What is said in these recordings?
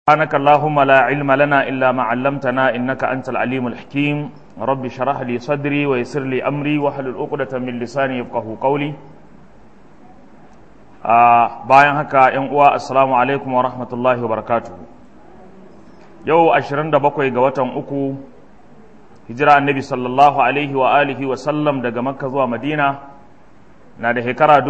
سبحانك اللهم لا علم لنا إلا ما علمتنا إنك أنت العليم الحكيم رب شرح لي صدري ويسر لي أمري وحلل عقدة من لساني يفقه قولي آه bayan haka ‘yan uwa assalamu alaikum wa rahmatullahi wa barakatuhu yau 27 ga watan uku hijira annabi sallallahu alaihi wa alihi wa sallam daga makka zuwa madina na da shekara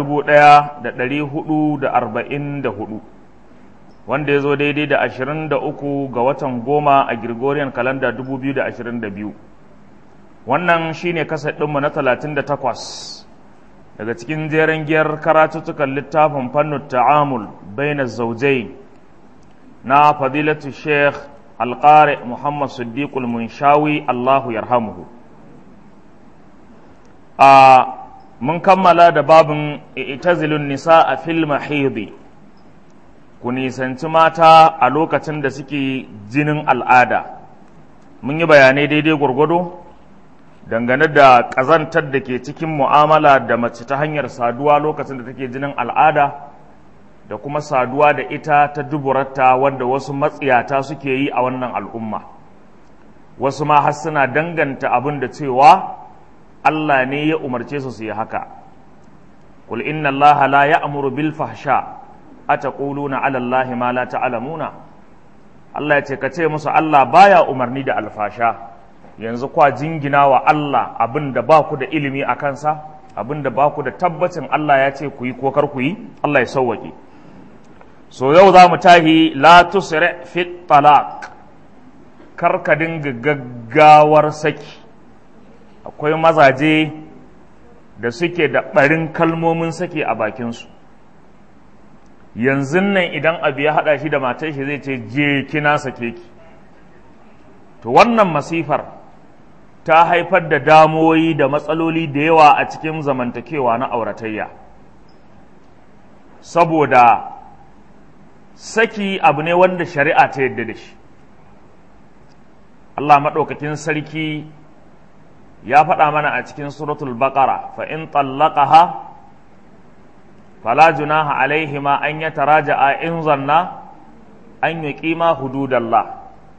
1444 wanda ya zo daidai da 23 ga watan goma a Gregorian kalanda 2022 wannan shine kasar ɗinmu na 38 daga cikin jeren giyar karatuttukan littafin fannin ta'amul baina zaujai na fadilatu sheikh alƙari muhammad siddiqul munshawi allahu yarhamuhu a mun kammala da babin itazilun nisa a fil mahidi ku nisanci mata a lokacin da suke jinin al'ada mun yi bayanai daidai gwargwado dangane da ƙazantar da ke cikin mu'amala da mace ta hanyar saduwa lokacin da take jinin al'ada da kuma saduwa da ita ta duburarta wanda wasu matsiyata suke yi a wannan al'umma wasu ma har suna danganta abin da cewa Allah ne ya umarce su su yi haka kul inna Allah la ya'muru bil fahsha ataquluna ala Allah ma la ta'lamuna Allah ya ce ka ce musu Allah baya umarni da alfasha yanzu kwa jingina wa Allah abin da ba ku da ilimi a kansa abin da ba ku da tabbacin Allah ya ce ku yi ko kar ku yi Allah ya sauwaƙe so yau za mu tahi la tusri fi talaq kar ka dinga gaggawar saki akwai mazaje da suke da ɓarin kalmomin saki a bakinsu yanzu nan idan abu ya haɗa shi da matar shi zai ce je kina sake ki to wannan masifar ta haifar da damoyi da matsaloli da yawa a cikin zamantakewa na auratayya saboda saki abu ne wanda shari'a ta yadda da shi Allah maɗaukakin sarki ya faɗa mana a cikin suratul baqara fa in tallaqaha fala junaha alaihima an yataraja'a in zanna an yuqima hududallah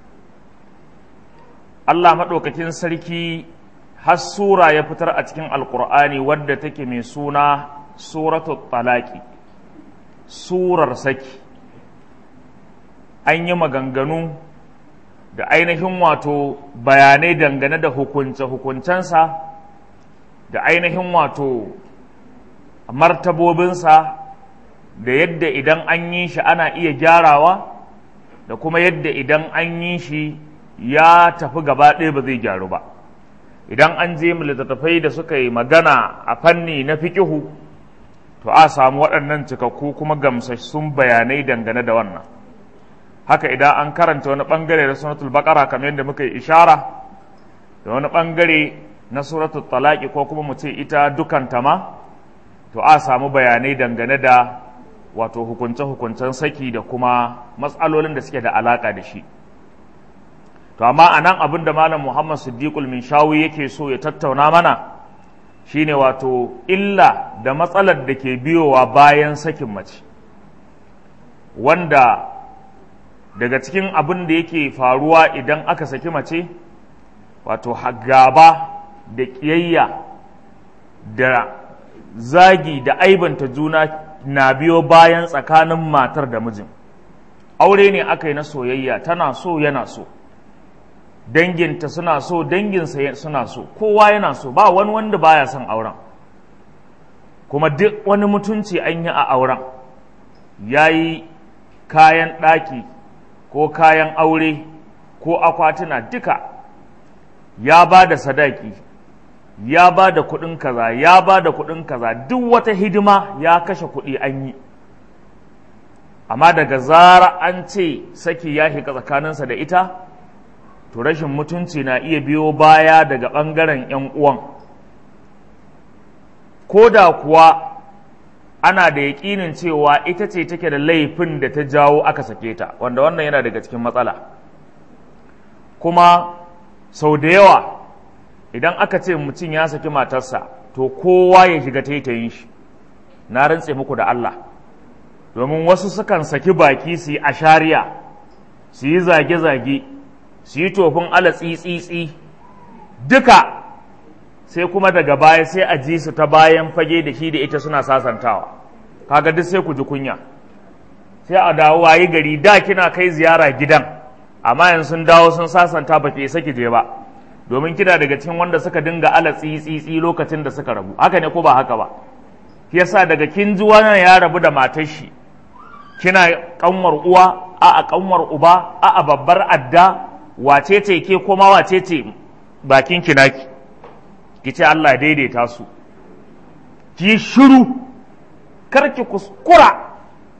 Allah maɗaukakin sarki har sura ya fitar a cikin alkur'ani wadda take mai suna suratul talaki surar saki an yi maganganu da ainihin wato bayanai dangane da hukunce-hukuncensa da ainihin wato martabobinsa da yadda idan an yi shi ana iya gyarawa da kuma yadda idan an yi shi ya tafi gaba ɗaya ba zai gyaru ba idan an je mu littattafai da suka yi magana a fanni na fikihu to a samu waɗannan cikakku kuma gamsassun bayanai dangane da wannan haka idan an karanta wani ɓangare na suratul baƙara kamar yadda muka yi ishara da wani ɓangare na suratul talaki ko kuma mu ce ita dukanta ma to a samu bayanai dangane da wato hukunce-hukuncen saki da kuma matsalolin da suke da alaƙa da shi to amma a nan abin da malam muhammad siddiqul min shawi yake so ya tattauna mana shine wato illa da matsalar da ke biyowa bayan sakin mace wanda daga cikin abin da yake faruwa idan aka saki mace wato gaba da ƙiyayya da zagi da aibanta juna na biyo bayan tsakanin matar da mijin aure ne aka yi na soyayya tana so yana so danginta suna so danginsa suna so kowa yana so ba wani wanda baya son auren kuma duk wani mutunci an yi a auren ya yi kayan ɗaki ko kayan aure ko akwatuna duka ya ba da sadaki ya ba da kuɗin kaza ya ba da kuɗin kaza duk wata hidima ya kashe kuɗi an yi amma daga zara an ce saki ya shiga tsakaninsa da ita to rashin mutunci na iya biyo baya daga ɓangaren 'yan uwan ko da kuwa ana da yaƙinin cewa ita ce take da laifin da ta jawo aka sake ta wanda wannan yana daga cikin matsala kuma sau da yawa idan aka ce mutum ya saki matarsa to kowa ya shiga taitayin shi na rantse muku da Allah domin wasu sukan saki baki su yi ashariya su yi zage-zage su yi tofin ala tsitsitsi duka sai kuma daga baya sai a ji su ta bayan fage da shi da ita suna sasantawa kaga duk sai ku ji kunya sai a dawo wayi gari da kina kai ziyara gidan amma yanzu sun dawo sun sasanta ba ke saki je ba domin kina daga cikin wanda suka dinga ala tsitsitsi lokacin da suka rabu haka ne ko ba haka ba yasa daga kin ji wannan ya rabu da matar shi kina kanwar uwa a a kanwar uba a a babbar adda wace ce ke kuma wace ce bakin kinaki ki ce Allah daidaita su ki shiru kar ki kuskura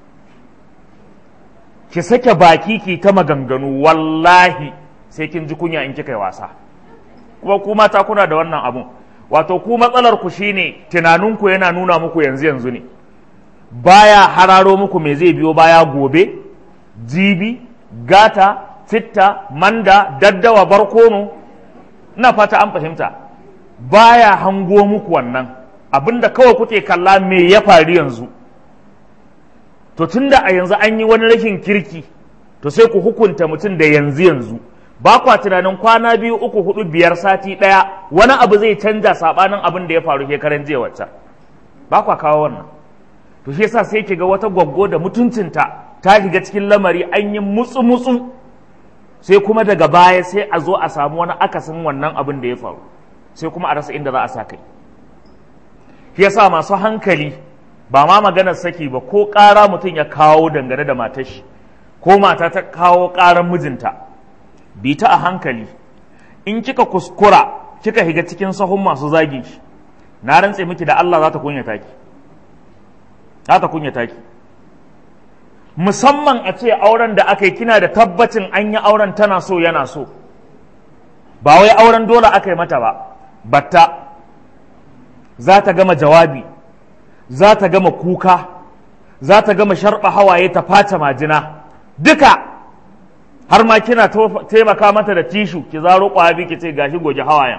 ki sake baki ki ta maganganu wallahi sai kin ji kunya in kika yi wasa kuma ku mata kuna da wannan abun wato ku matsalar ku shine tunaninku yana nuna muku yanzu yanzu ne baya hararo muku me zai biyo baya gobe jibi gata citta manda daddawa barkono ina fata an fahimta baya hango muku wannan abinda kawai kuke kalla me ya faru yanzu to tunda a yanzu an yi wani rashin kirki to sai ku hukunta mutum da yanzu yanzu ba kwa tunanin kwana biyu uku hudu biyar sati ɗaya wani abu zai canja sabanin abin da ya faru shekaran jiya wacce ba kwa kawo wannan to shi yasa sai ki ga wata gwaggo da mutuncinta ta shiga cikin lamari an yi mutsu mutsu sai kuma daga baya sai a zo a samu wani akasin wannan abin da ya faru sai kuma a rasa inda za a sa kai shi yasa masu hankali ba ma maganar saki ba ko ƙara mutum ya kawo dangane da matar shi ko mata ta kawo ƙarar mijinta bi ta a hankali in kika kuskura kika higa cikin sahun masu zagin shi na rantse miki da Allah za ta kunyata ki za ta kunyata ki musamman a ce auren da aka yi kina da tabbacin an yi auren tana so yana so ba wai auren dole aka yi mata ba batta za ta gama jawabi za ta gama kuka za ta gama sharɓa hawaye ta fata majina duka har ma kina taimaka mata da tishu ki zaro ƙwabi ki ce gashi goge hawayen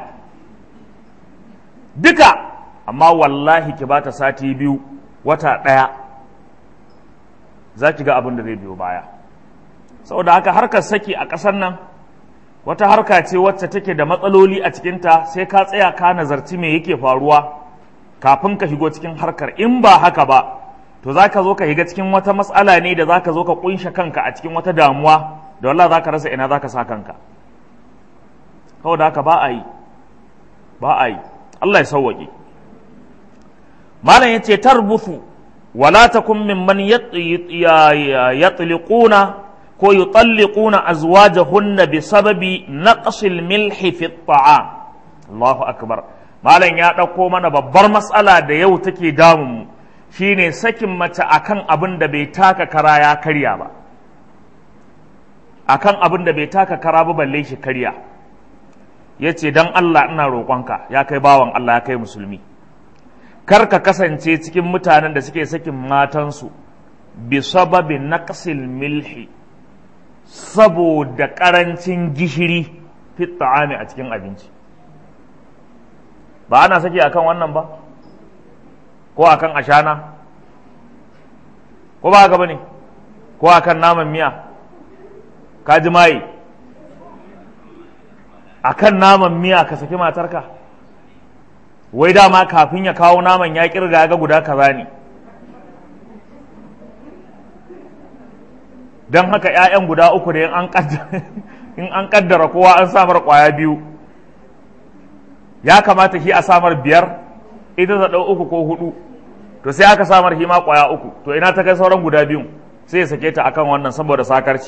duka amma wallahi ki bata sati biyu wata ɗaya za ki ga abin da zai biyo baya saboda haka harkar saki a ƙasar nan wata harka ce wacce take da matsaloli a cikinta sai ka tsaya ka nazarci me yake faruwa kafin ka shigo cikin harkar in ba haka ba to za ka zo ka shiga cikin wata matsala ne da za ka zo ka kunshe kanka a cikin wata damuwa da wallah za ka rasa ina za ka sa kanka saboda haka ba a yi ba a yi Allah ya sauwaƙe malam ya ce tarbuthu wala takun mimman yatliquna ko yutalliquna azwajahunna bi sababi naqsil milhi fi at'am Allahu akbar malam ya ɗauko mana babbar matsala da yau take damun mu shine sakin mace akan abin da bai taka kara ya karya ba akan abin da bai taka kara ba balle shi karya yace dan Allah ina roƙonka ya kai bawan Allah ya kai musulmi kar ka kasance cikin mutanen da suke sakin matansu bi sababi naqsil milhi saboda ƙarancin gishiri fi ta'ami a cikin abinci ba ana saki akan wannan ba ko akan ashana ko ba haka bane ko akan naman miya ka ji mai akan naman miya ka saki matarka wai dama kafin ya kawo naman ya kirga ga guda kaza ne don haka 'ya'yan guda uku da in an kaddara kowa an samar kwaya biyu ya kamata shi a samar biyar ita ta ɗau uku ko hudu to sai aka samar shi ma kwaya uku to ina ta kai sauran guda biyun sai ya sake ta akan wannan saboda sakarci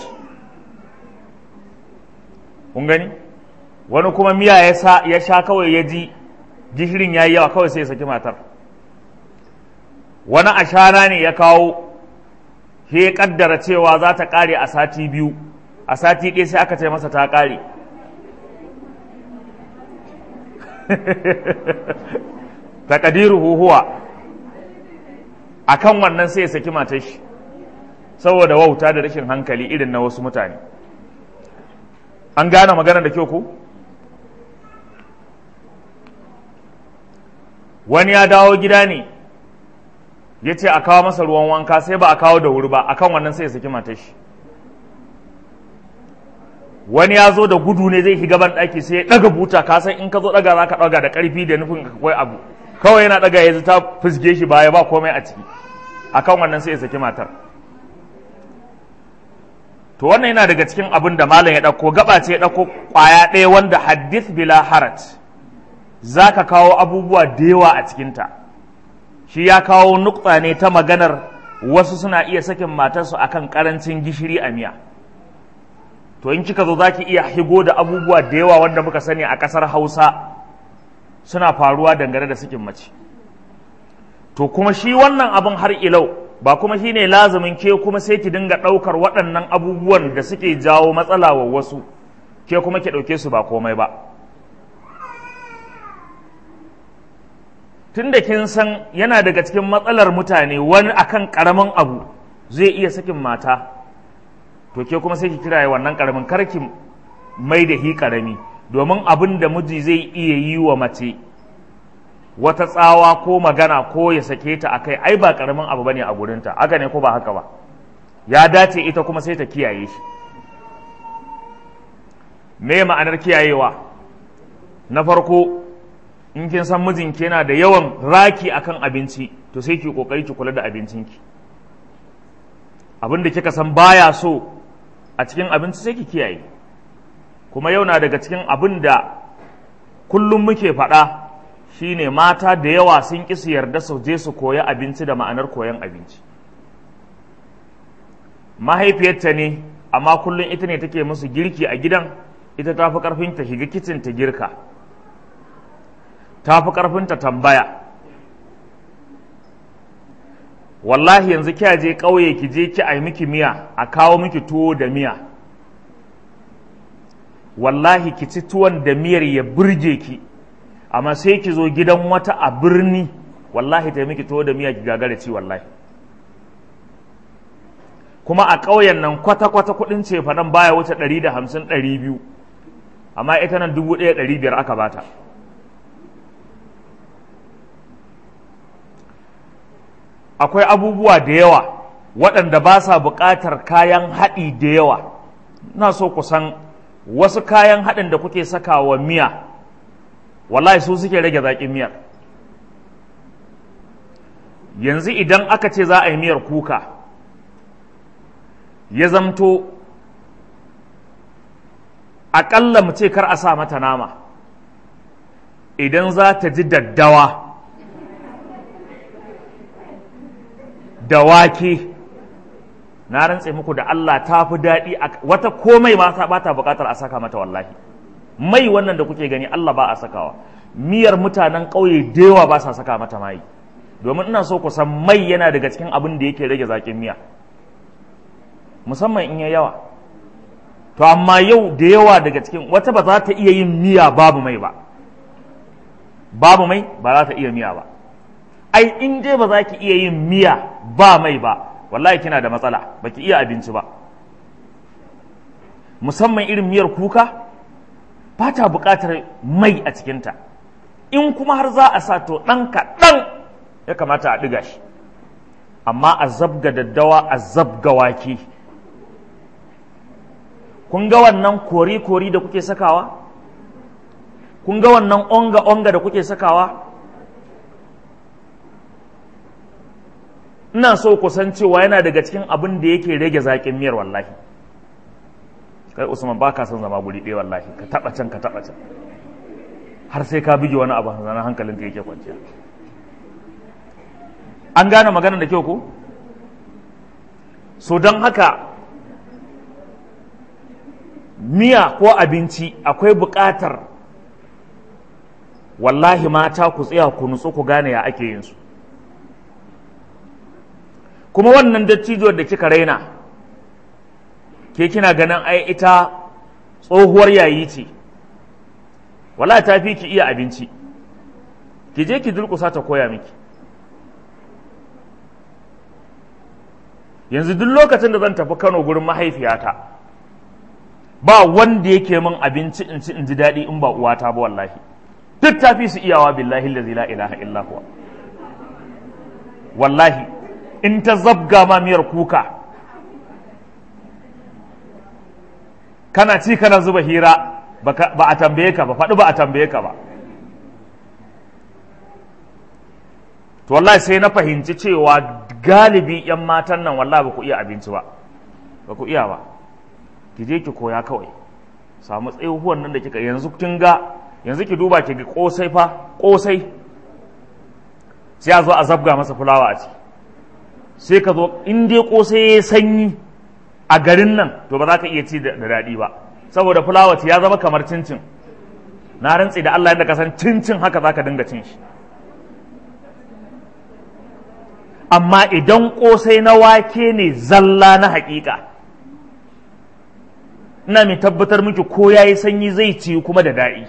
kun gani wani kuma miya ya sha kawai ya ji gishirin ya yi yawa kawai sai ya saki matar wani ashana ne ya kawo shi ya kaddara cewa za ta kare a sati biyu a sati ɗaya sai aka ce masa ta kare takadiru huhuwa a kan wannan sai ya saki matar shi saboda wauta da rashin hankali irin na wasu mutane an gane magana da kyau ko wani ya dawo gida ne ya ce a kawo masa ruwan wanka sai ba a kawo da wuri ba akan wannan sai ya saki matar shi wani ya zo da gudu ne zai shiga ban ɗaki sai ya ɗaga buta ka san in ka zo ɗaga za ka ɗaga da ƙarfi da nufin ka kai abu kawai yana ɗaga yanzu ta fusge shi baya ba komai a ciki akan wannan sai ya saki matar to wannan yana daga cikin abin da malam ya ɗauko gaba ce ya ɗauko ƙwaya ɗaya wanda hadith bila harat za ka kawo abubuwa da yawa a cikinta shi ya kawo nukta ne ta maganar wasu suna iya sakin matarsu akan ƙarancin gishiri a miya to in kika zo za ki iya higo da abubuwa da yawa wanda muka sani a ƙasar hausa suna faruwa dangane da sakin mace to kuma shi wannan abin har ilau ba kuma shi ne lazumin ke kuma sai ki dinga ɗaukar waɗannan abubuwan da suke jawo matsala wa wasu ke kuma ki ɗauke su ba komai ba tun da kin san yana daga cikin matsalar mutane wani akan ƙaramin abu zai iya sakin mata to ke kuma sai ki kira wannan ƙaramin karki mai da hi ƙarami domin abin da miji zai iya yi wa mace wata tsawa ko magana ko ya sake ta a kai ai ba karamin abu bane a gurinta haka ne ko ba haka ba ya dace ita kuma sai ta kiyaye shi me ma'anar kiyayewa na farko in kin san mijinki yana da yawan raki akan abinci to sai ki kokari ki kula da abincinki abin da kika san baya so a cikin abinci sai ki kiyaye kuma yau na daga cikin abin da kullum muke faɗa shine mata da yawa sun ƙi su yarda su je su koya abinci da ma'anar koyan abinci mahaifiyarta ne amma kullum ita ne take musu girki a gidan ita ta fi ƙarfin ta shiga kicin ta girka ta fi ƙarfin ta tambaya wallahi yanzu kya je ƙauye ki je ki ai miki miya a kawo miki tuwo da miya wallahi ki ci tuwon da miyar ya burge ki amma sai ki zo gidan wata a birni wallahi ta miki tuwo da miya ki gagara ci wallahi kuma a ƙauyen nan kwata-kwata kuɗin cefa nan baya wuce ɗari da hamsin ɗari biyu amma ita nan dubu ɗaya ɗari biyar aka bata akwai abubuwa da yawa waɗanda ba sa buƙatar kayan haɗi da yawa na so ku san wasu kayan haɗin da kuke saka wa miya wallahi su suke rage zaƙin miyar yanzu idan aka ce za a yi miyar kuka ya zamto aƙalla mu ce kar a sa mata nama idan za ta ji daddawa da wake na rantse muku da Allah ta fi daɗi wata komai ma ba ta buƙatar a saka mata wallahi mai wannan da kuke gani Allah ba a sakawa miyar mutanen ƙauye da yawa ba sa saka mata mai domin ina so ku san mai yana daga cikin abin da yake rage zaƙin miya musamman in ya yawa to amma yau da yawa daga cikin wata ba za ta iya yin miya babu mai ba babu mai ba za ta iya miya ba ai in dai ba za ki iya yin miya ba mai ba wallahi kina da matsala ba ki iya abinci ba musamman irin miyar kuka ba ta buƙatar mai a cikinta in kuma har za a sa to ɗan kaɗan ya kamata a ɗiga shi amma a zabga daddawa a zabga wake kun ga wannan kori-kori da kuke sakawa kun ga wannan onga-onga da kuke sakawa ina so ku san cewa yana daga cikin abin da yake rage zaƙin miyar wallahi kai usman ba ka son zama guri ɗaya wallahi ka taɓa can ka taɓa can har sai ka bige wani abu zanen hankalinka yake kwanciya an gane maganar da kyau ko so don haka miya ko abinci akwai buƙatar wallahi mata ku tsaya ku nutsu ku gane ya ake yin su kuma wannan dattijuwar da kika raina ke kina ganin ai ita tsohuwar yayi ce wala ta fi ki iya abinci ki je ki durƙusa ta koya miki yanzu duk lokacin da zan tafi kano gurin mahaifiyata ba wanda yake min abinci in ci in ji daɗi in ba uwata ba wallahi duk ta fi su iyawa billahi la ilaha illa huwa wallahi in ta zabga ma miyar kuka kana ci kana zuba hira ba a tambaye ka ba faɗi ba a tambaye ka ba to wallahi sai na fahimci cewa galibi 'yan matan nan wallahi ba ku iya abinci ba ba ku iya ba ki je ki koya kawai samu tsayihuwan nan da kika yanzu kin ga yanzu ki duba ki ga kosai fa kosai sai a zo a zabga masa fulawa a ciki sai ka zo in dai kosai ya sanyi a garin nan to ba za ka iya ci da daɗi ba saboda fulawa ya zama kamar cincin na rantsi da Allah yadda ka san cincin haka za ka dinga cin shi amma idan kosai na wake ne zalla na haƙiƙa ina mai tabbatar miki ko ya yi sanyi zai ci kuma da daɗi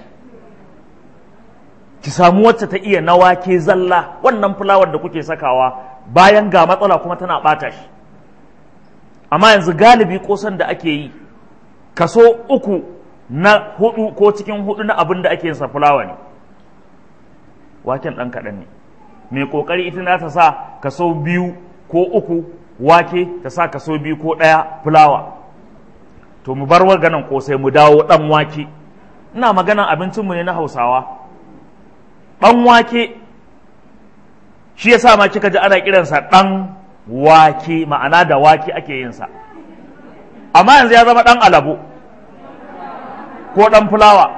ki samu wacce ta iya na wake zalla wannan fulawar da kuke sakawa bayan ga matsala kuma tana ɓata shi amma yanzu galibi kosan da ake yi kaso uku na hudu ko cikin hudu na abin da ake yin sa fulawa ne waken ɗan kaɗan ne mai ƙoƙari ita na ta sa kaso biyu ko uku wake ta sa kaso biyu ko ɗaya fulawa to mu bar waganan kosai mu dawo ɗan wake ina maganan abincinmu ne na hausawa ɗan wake shi yasa ma kika ji ana kiransa ɗan wake ma'ana da wake ake yinsa amma yanzu ya zama ɗan alabo ko ɗan fulawa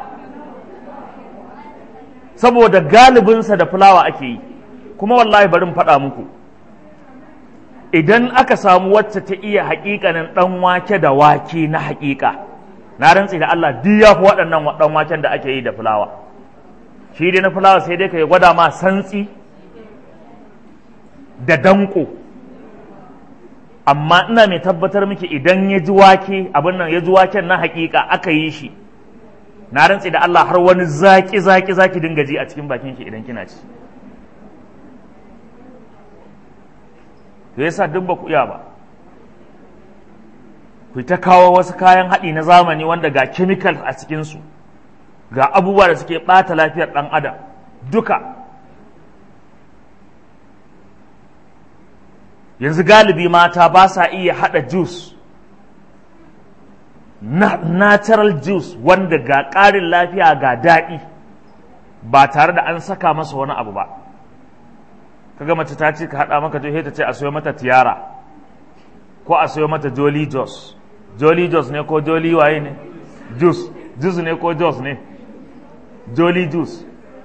saboda galibinsa da fulawa ake yi kuma wallahi barin faɗa muku idan aka samu wacce ta iya haƙiƙanin ɗan wake da wake na haƙiƙa na rantsi da Allah duk ya fi waɗannan ɗan waken da ake yi da fulawa shi dai na fulawa sai dai ka yi gwada ma santsi da danko amma ina mai tabbatar miki idan ya ji wake abin nan ya ji waken na haƙiƙa aka yi shi na rantsi da Allah har wani zaƙi zaƙi zaki dinga ji a cikin bakin ki idan kina ci to yasa duk ba ku iya ba ku ta kawo wasu kayan haɗi na zamani wanda ga chemical a cikinsu ga abubuwa da suke ɓata lafiyar ɗan adam duka yanzu galibi mata ba sa iya haɗa juice na natural juice wanda ga ƙarin lafiya ga daɗi ba tare da an saka masa wani abu ba kaga mace ta ce ka haɗa maka juice ta ce a sayo mata tiyara ko a sayo mata jolly jos jolly jos ne ko jolly waye ne juice juice ne ko jos ne jolly juice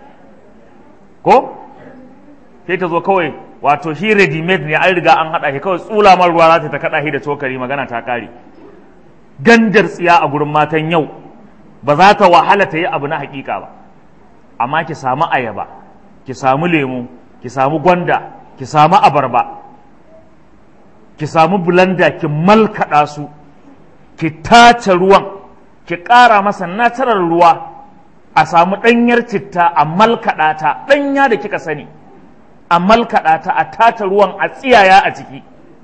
ko sai ta zo kawai wato shi ready made ne an riga an haɗa shi kawai tsula mar ruwa za ta kaɗa shi da cokali magana ta ƙare gandar tsiya a gurin matan yau ba za ta wahala ta yi abu na hakika ba amma ki samu ayaba ki samu lemu ki samu gwanda ki samu abarba ki samu bulanda ki malkaɗa su ki tace ruwan ki ƙara masa natural ruwa a samu ɗanyar citta a malkaɗa ta ɗanya da kika sani a malkaɗa ta a tata ruwan a tsiyaya a ciki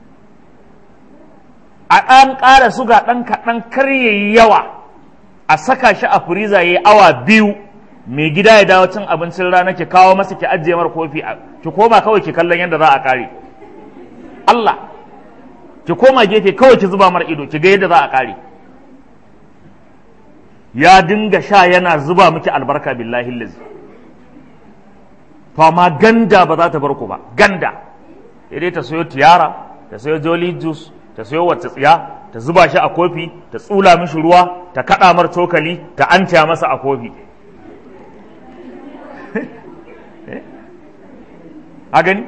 a ɗan ƙara suga ɗan kaɗan kar ya yi yawa a saka shi a firiza ya yi awa biyu mai gida ya dawo cin abincin rana ki kawo masa ki ajiye mar kofi ki koma kawai ki kallon yadda za a ƙare Allah ki koma gefe kawai ki zuba mar ido ki ga yadda za a ƙare ya dinga sha yana zuba miki albarka billahi lazi to amma ganda ba za ta bar ku ba ganda dai ta sayo tiyara ta sayo jolly juice ta sayo wacce tsiya ta zuba shi a kofi ta tsula mishi ruwa ta kaɗa mar cokali ta anta masa a kofi a gani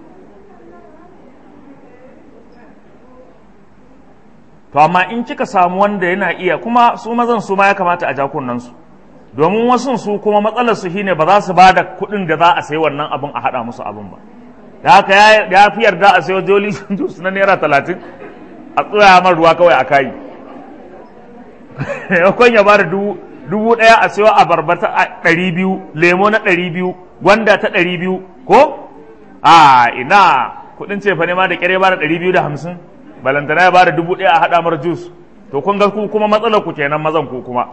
to amma in kika samu wanda yana iya kuma su mazan su ma ya kamata a jakunan su domin wasu su kuma matsalar su shine ba za su ba da kuɗin da za a sayi wannan abin a haɗa musu abin ba da haka ya fi yarda a sayo joli juice na naira talatin a tsaya mar ruwa kawai a kayi yakon ya bada dubu ɗaya a sayo abarba ta ɗari biyu lemo na ɗari biyu gwanda ta ɗari biyu ko a ina kuɗin cefa ne ma da ƙyare bada ɗari biyu da hamsin balantana ya bada dubu ɗaya a haɗa mar jus to kun ga ku kuma matsalar ku kenan mazan ku kuma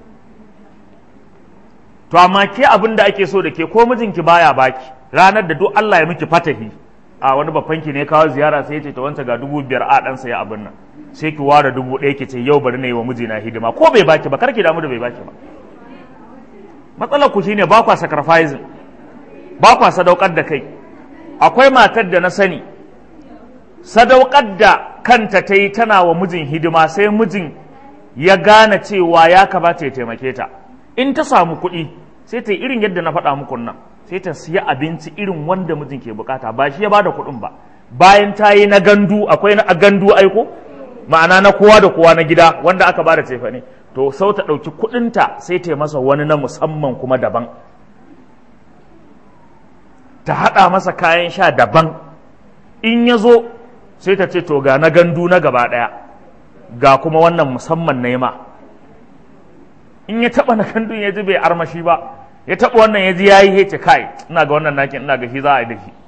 to amma ke abin da ake so da ke ko mijinki baya baki ranar da duk Allah ya miki fatahi a wani babban ki ne kawo ziyara sai ya ce ta wanta ga dubu biyar a ɗansa ya abin nan sai ki ware dubu ɗaya ki ce yau bari na yi wa mijina hidima ko bai baki ba karki damu da bai baki ba matsalar ku shine ba kwa sacrificing ba kwa sadaukar da kai akwai matar da na sani sadaukar da kanta ta yi tana wa mijin hidima sai mijin ya gane cewa ya kamata ya taimake ta in ta samu kuɗi sai ta yi irin yadda na faɗa muku nan sai ta siya abinci irin wanda mijin ke bukata ba shi ya bada kuɗin ba bayan ta yi na gandu akwai na gandu aiko ma'ana na kowa da kowa na gida wanda aka bada cefa ne to sau ta ɗauki kuɗinta sai ta yi masa wani na musamman kuma daban ta haɗa masa kayan sha daban in ya zo sai ta ce to ga na gandu na gaba ɗaya ga kuma wannan musamman na ma in ya taɓa na gandun ya ji bai armashi ba ya taɓa wannan ya ji ya yi hece kai ina ga wannan nakin ina ga shi za a yi da shi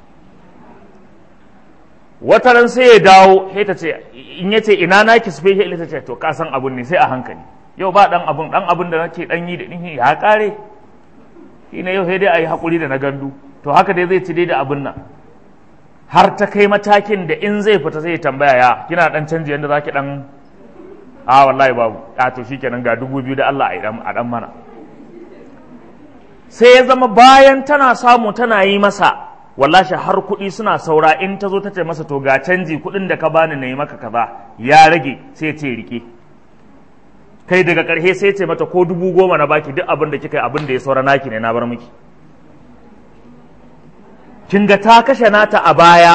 wata ran sai ya dawo sai ta ce in ya ce ina naki special ta ce to ka san abun ne sai a hankali yau ba dan abun dan abun da nake dan yi da din ya kare shi ne yau sai dai a yi hakuri da na gandu to haka dai zai ci dai da abun nan har ta kai matakin da in zai fita sai ya tambaya ya kina dan canji yanda zaki dan a wallahi babu a to shikenan ga dubu biyu da Allah a dan mana sai ya zama bayan tana samu tana yi masa wallashi har kuɗi suna saura in ta zo ta ce masa to ga canji kuɗin da ka bani na yi maka kaza ya rage sai ce rike kai daga ƙarshe sai ce mata ko dubu goma na baki duk abin da kika yi abin da ya saura naki ne na bar miki kin ga ta kashe nata a baya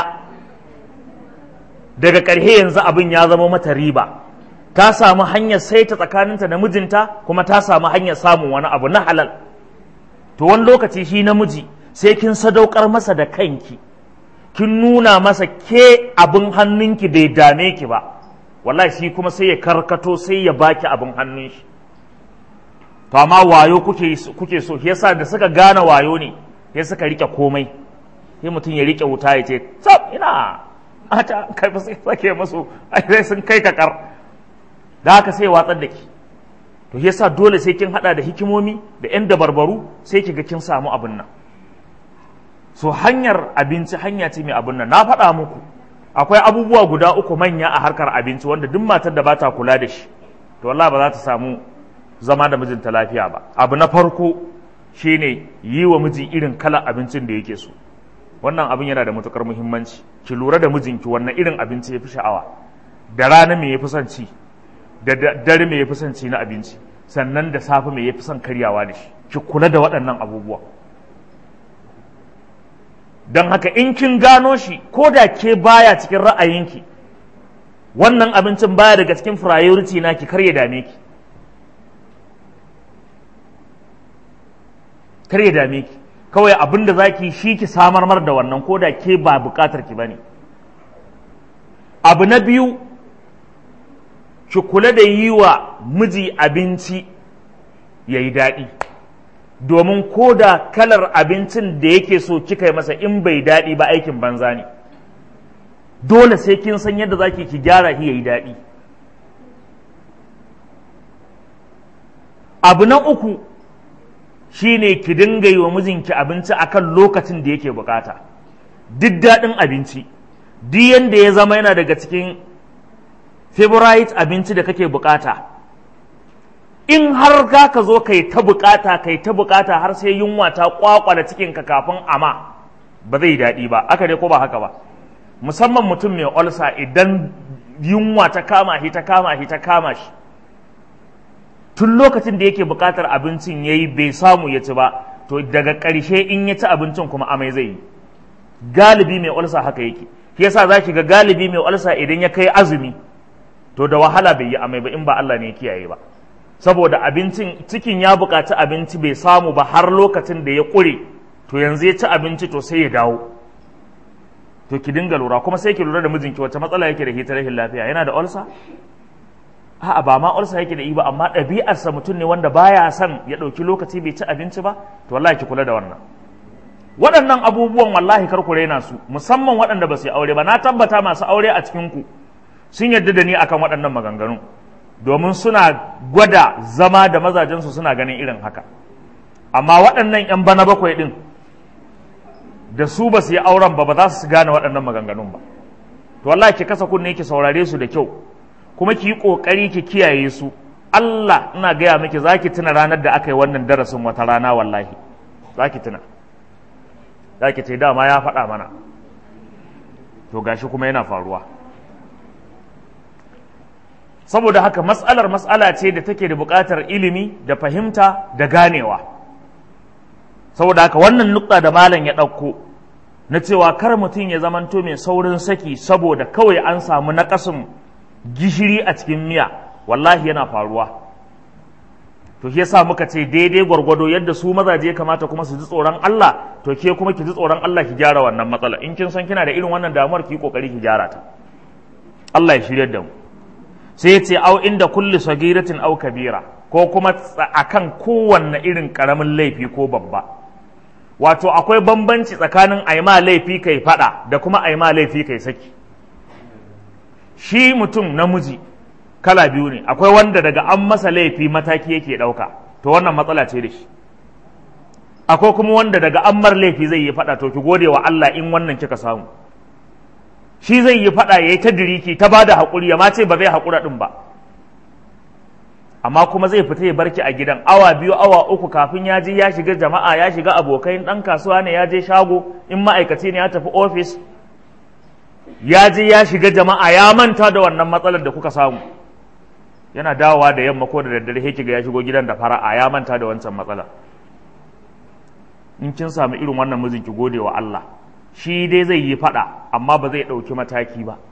daga ƙarshe yanzu abin ya zama mata riba ta samu hanyar saita tsakaninta da mijinta kuma ta samu hanyar samun wani abu na halal to wani lokaci shi namiji sai kin sadaukar masa da kanki kin nuna masa ke abin hannunki bai dame ki ba wallahi shi kuma sai ya karkato sai ya baki abin hannun shi to amma wayo kuke kuke so yasa da suka gane wayo ne sai suka rike komai sai mutum ya rike wuta ya ce tsaf ina ata kai ba sai sake musu ai sai sun kai kakar da haka sai watsar da ki to yasa dole sai kin hada da hikimomi da yan dabarbaru sai ki ga kin samu abin nan so hanyar abinci hanya ce mai abin nan na faɗa muku akwai abubuwa guda uku manya a harkar abinci wanda duk matar da ba ta kula da shi to wallahi ba za ta samu zama da mijinta lafiya ba abu na farko shine yi wa miji irin kalar abincin da yake so wannan abin yana da matukar muhimmanci ki lura da mijinki wannan irin abinci ya fi sha'awa da rana me ya fi son ci da dare me ya fi son ci na abinci sannan da safe me ya fi son karyawa da shi ki kula da waɗannan abubuwa don haka in kin gano shi ko da ke baya cikin ra'ayinki wannan abincin baya daga cikin priority na ki karya dame ki karya dame ki kawai abin da za ki shi ki samar mar da wannan ko da ke ba bukatar ki bane abu na biyu ki kula da yi wa miji abinci ya yi daɗi domin ko da kalar abincin da yake so kika yi masa in bai daɗi ba aikin banza ne dole sai kin san yadda za ki gyara shi ya yi daɗi abu na uku shine ki dinga yi wa mijinki abinci akan lokacin da yake bukata duk daɗin abinci duk yanda ya zama yana daga cikin favorite abinci da kake bukata in har za ka zo kai ta bukata kai ta bukata har sai yunwa ta kwakwala cikinka kafin ama ba zai daɗi ba aka dai ko ba haka ba musamman mutum mai olsa idan yunwa ta kama shi ta kama shi ta kama shi tun lokacin da yake bukatar abincin ya yi bai samu ya ci ba to daga ƙarshe in ya ci abincin kuma amai zai yi galibi mai olsa haka yake shi yasa za ki ga galibi mai olsa idan ya kai azumi to da wahala bai yi amai ba in ba Allah ne ya kiyaye ba saboda abincin cikin ya buƙaci abinci bai samu ba har lokacin da ya ƙure to yanzu ya ci abinci to sai ya dawo to ki dinga lura kuma sai ki lura da mijinki wacce matsala yake da hitar rashin lafiya yana da olsa a'a ba ma olsa yake da yi ba amma ɗabi'arsa mutum ne wanda baya son ya ɗauki lokaci bai ci abinci ba to wallahi ki kula da wannan waɗannan abubuwan wallahi kar ku raina su musamman waɗanda ba su yi aure ba na tabbata masu aure a cikin ku sun yarda da ni akan waɗannan maganganu domin suna gwada zama da mazajensu suna ganin irin haka amma waɗannan 'yan bana bakwai ɗin da su ba su yi auren ba ba za su gane waɗannan maganganun ba to wallahi ki kasa kunne ki saurare su da kyau kuma ki yi ƙoƙari ki kiyaye su Allah ina gaya miki za ki tuna ranar da aka yi wannan darasin wata rana wallahi za ki tuna za ki ce dama ya faɗa mana to gashi kuma yana faruwa saboda haka mas'alar mas'ala ce da take da buƙatar ilimi da fahimta da ganewa saboda haka wannan nukta da malam ya ɗauko na cewa kar mutum ya zamanto mai saurin saki saboda kawai an samu naƙasin gishiri a cikin miya wallahi yana faruwa to shi yasa muka ce daidai gwargwado yadda su mazaje ya kamata kuma su ji tsoron Allah to ke kuma ki ji tsoron Allah ki gyara wannan matsala in kin san kina da irin wannan damuwar ki kokari ki gyara ta Allah ya shirye da mu sai ya ce au inda kulli sagiratin au kabira ko kuma akan kowanne irin karamin laifi ko babba wato akwai bambanci tsakanin aima laifi kai fada da kuma aima laifi kai saki shi mutum namiji kala biyu ne akwai wanda daga an masa laifi mataki yake ɗauka to wannan matsala ce da shi akwai kuma wanda daga an mar laifi zai yi faɗa to ki gode wa Allah in wannan kika samu shi zai yi faɗa ya yi ta diriki ta ba da haƙuri ya ma ce ba zai haƙura ɗin ba amma kuma zai fita ya barki a gidan awa biyu awa uku kafin ya je ya shiga jama'a ya shiga abokai ɗan kasuwa ne ya je shago in ma'aikaci ne ya tafi ofis ya je ya shiga jama'a ya manta da wannan matsalar da kuka samu yana dawowa da yamma ko da daddare sai kiga ya shigo gidan da fara'a ya manta da wancan matsala in kin samu irin wannan mijin ki gode wa Allah shi dai zai yi fada amma ba zai ɗauki mataki ba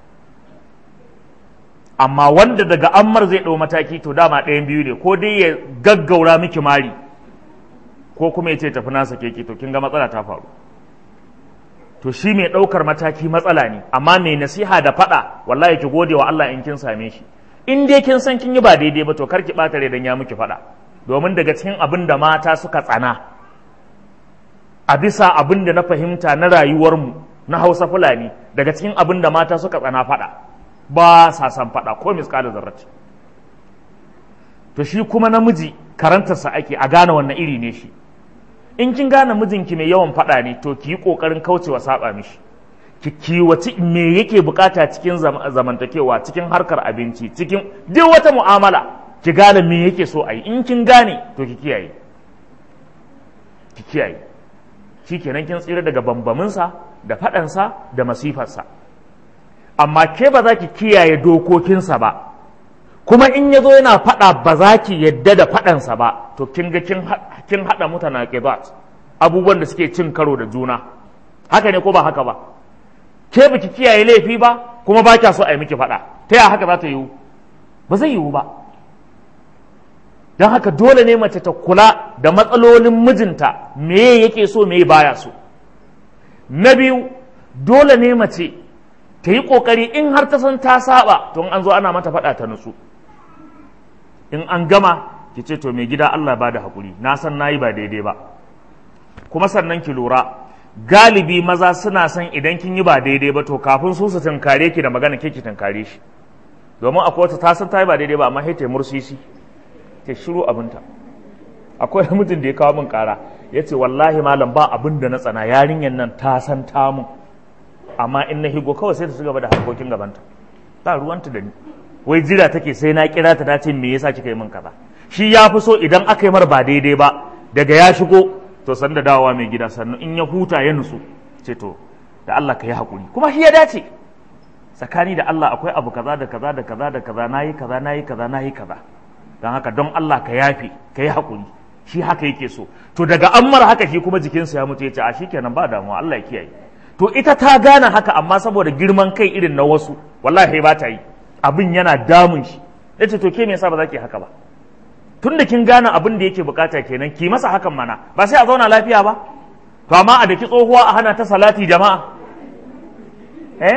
amma wanda daga ammar zai ɗau mataki to dama ɗayan biyu ne ko dai ya gaggaura miki mari ko kuma ya ce tafi nasa keke to kin ga matsala ta faru to shi mai ɗaukar mataki matsala ne amma mai nasiha da faɗa wallahi ki gode wa Allah in kin same shi in dai kin san kin yi ba daidai ba to kar ki ɓata dan ya miki faɗa domin daga cikin abin da mata suka tsana a bisa abin da na fahimta na rayuwarmu na Hausa Fulani daga cikin abin da mata suka tsana faɗa ba sa san faɗa ko miskala zarrati to shi kuma namiji karantarsa ake a gane wannan iri ne shi in kin gane mijinki mai yawan faɗa ne to ki yi ƙoƙarin kaucewa saba mishi ki kiwaci me yake bukata cikin zamantakewa cikin harkar abinci cikin duk wata mu'amala ki gane me yake so a yi in kin gane to ki kiyaye ki kiyaye shi kenan kin tsira daga bambaminsa da faɗansa da masifarsa amma ke ba za ki kiyaye dokokinsa ba kuma in ya zo yana faɗa ba za ki yadda da faɗansa ba to kin ga kin haɗa mutana ƙibat abubuwan da suke cin karo da juna haka ne ko ba haka ba ke baki kiyaye laifi ba kuma ba kya so a yi miki faɗa ta yaya haka za ta yiwu ba zai yiwu ba don haka dole ne mace ta kula da matsalolin mijinta me yake so me baya so na biyu dole ne mace ta yi ƙoƙari in har ta san ta saba to an zo ana mata faɗa ta nutsu in an gama ki ce to mai gida Allah ba da haƙuri na san na yi ba daidai ba kuma sannan ki lura galibi maza suna son idan kin yi ba daidai ba to kafin su su tunkare ki da magana ke ki tunkare shi domin akwai wata ta san ta yi ba daidai ba amma sai ta mursisi ta shiru abinta akwai mutum da ya kawo min kara ya ce wallahi malam ba abin da na tsana yarinyar nan ta san ta mun amma in na higo kawai sai ta ci gaba da harkokin gabanta ba ruwanta da ni wai jira take sai na kira ta ce me yasa kika yi min kaza shi ya fi so idan aka yi mar ba daidai ba daga ya shigo to san da dawowa mai gida sannan in ya huta ya nutsu ce to da Allah ka yi hakuri kuma shi ya dace tsakani da Allah akwai abu kaza da kaza da kaza da kaza nayi kaza nayi kaza nayi kaza don haka don Allah ka yafe ka yi hakuri shi haka yake so to daga an mara haka shi kuma jikinsa ya mutu ya ce a shikenan ba damuwa Allah ya kiyaye to ita ta gane haka amma saboda girman kai irin na wasu wallahi ba ta yi abin yana damun shi ya ce to ke me yasa ba za ki haka ba tun da kin gane abin da yake bukata kenan ki masa hakan mana ba sai a zauna lafiya ba to amma a daki tsohuwa a hana ta salati jama'a eh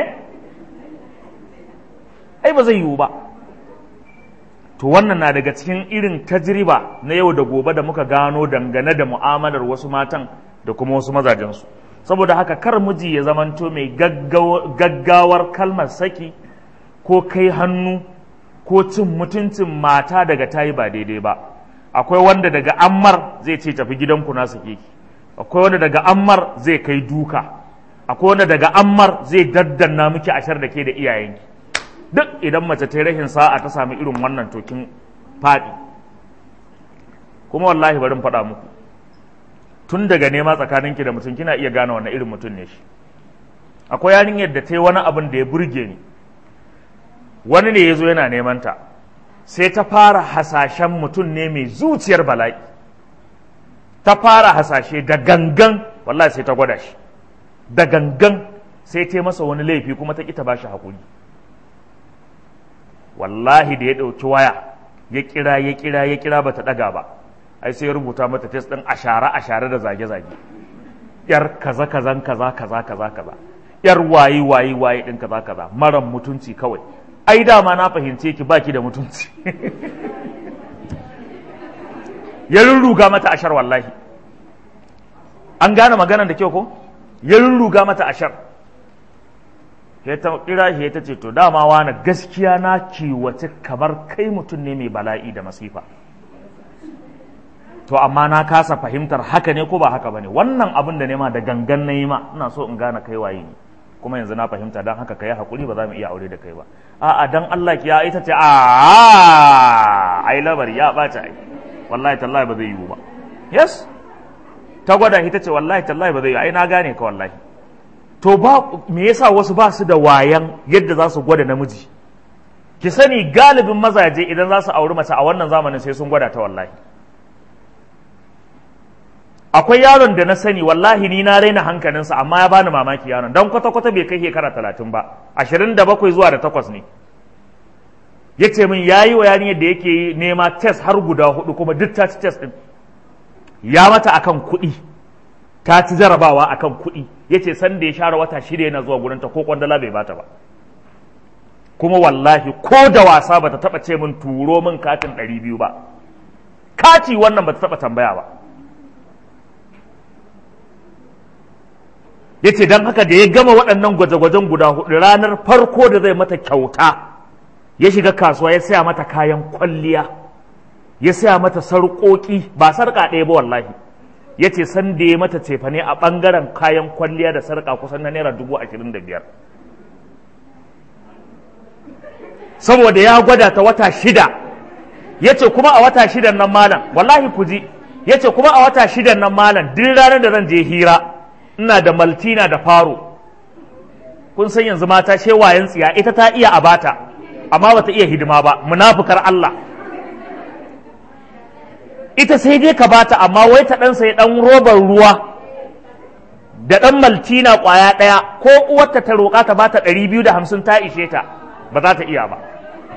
ai ba zai yiwu ba to wannan na daga cikin irin tajriba na yau da gobe da muka gano dangane da mu'amalar wasu matan da kuma wasu mazajensu saboda haka kar miji ya zamanto mai gaggawar kalmar saki ko kai hannu ko cin mutuncin mata daga tayi ba daidai ba akwai wanda daga ammar zai ce tafi gidanku na sake ki akwai wanda daga ammar zai kai duka akwai wanda daga ammar zai daddanna miki ashar da ke da iyayenki duk idan mace ta rahin sa'a ta sami irin wannan tokin faɗi kuma wallahi barin faɗa muku tun daga nema tsakaninki da mutum kina iya gane wannan irin mutum ne shi akwai yarinyar da ta yi wani abin da ya burge ni wani ne ya zo yana neman ta sai ta fara hasashen mutum ne mai zuciyar bala'i ta fara hasashe da gangan wallahi sai ta gwada shi da gangan sai ta masa wani laifi kuma ta ƙi ta ba shi haƙuri wallahi da ya ɗauki waya ya kira ya kira ya kira bata ɗaga ba ai sai ya rubuta mata test ɗin ashara ashara da zage-zage yar kaza kazan kaza kaza kaza kaza yar wayi wayi wayi ɗin kaza kaza maran mutunci kawai ai dama na fahimce ki baki da mutunci ya rurruga mata ashar wallahi an gane maganar da kyau ko ya rurruga mata ashar ya ta kira shi ta ce to dama wani gaskiya na kiwace kamar kai mutum ne mai bala'i da masifa to amma na kasa fahimtar haka ne ko ba haka bane wannan abin da nema da gangan na yi ma ina so in gane kai waye ne kuma yanzu na fahimta don haka kai hakuri ba za mu iya aure da kai ba a'a dan Allah ki ya ita ce a ai labari ya bata ai wallahi tallahi ba zai yiwu ba yes ta gwada ita ce wallahi tallahi ba zai yiwu ai na gane ka wallahi to ba me yasa wasu ba su da wayan yadda za su gwada namiji ki sani galibin mazaje idan za su auri mace a wannan zamanin sai sun gwada ta wallahi akwai yaron da na sani wallahi ni na raina hankalinsa amma ya bani mamaki yaron don kwata-kwata bai kai shekara talatin ba ashirin da bakwai zuwa da takwas ne ya ce min ya yi wa yarinyar da yake nema test har guda hudu kuma duk ta ci test din ya mata akan kuɗi ta ci jarabawa akan kuɗi ya ce san da ya share wata shida yana zuwa gurinta ko kwandala bai bata ba kuma wallahi ko da wasa bata taba ce min turo min katin ɗari biyu ba kati wannan bata taba tambaya ba ya ce don haka da ya gama waɗannan gwaje-gwajen guda hudu ranar farko da zai mata kyauta ya shiga kasuwa ya saya mata kayan kwalliya ya saya mata sarƙoƙi ba sarƙa ɗaya ba wallahi ya ce san da ya mata cefane a ɓangaren kayan kwalliya da sarƙa kusan na naira dubu ashirin da biyar saboda ya gwada ta wata shida ya ce kuma a wata shidan nan malam wallahi ku ji ya ce kuma a wata shidan nan malam duk ranar da zan je hira ina da maltina da faro kun san yanzu mata shewayen tsiya ita ta iya abata amma bata iya hidima ba munafukar Allah ita sai dai ka bata amma wai ta dan sai dan robar ruwa da dan maltina kwaya daya ko uwarta ta roƙa ta bata 250 ta ishe ta ba za ta iya ba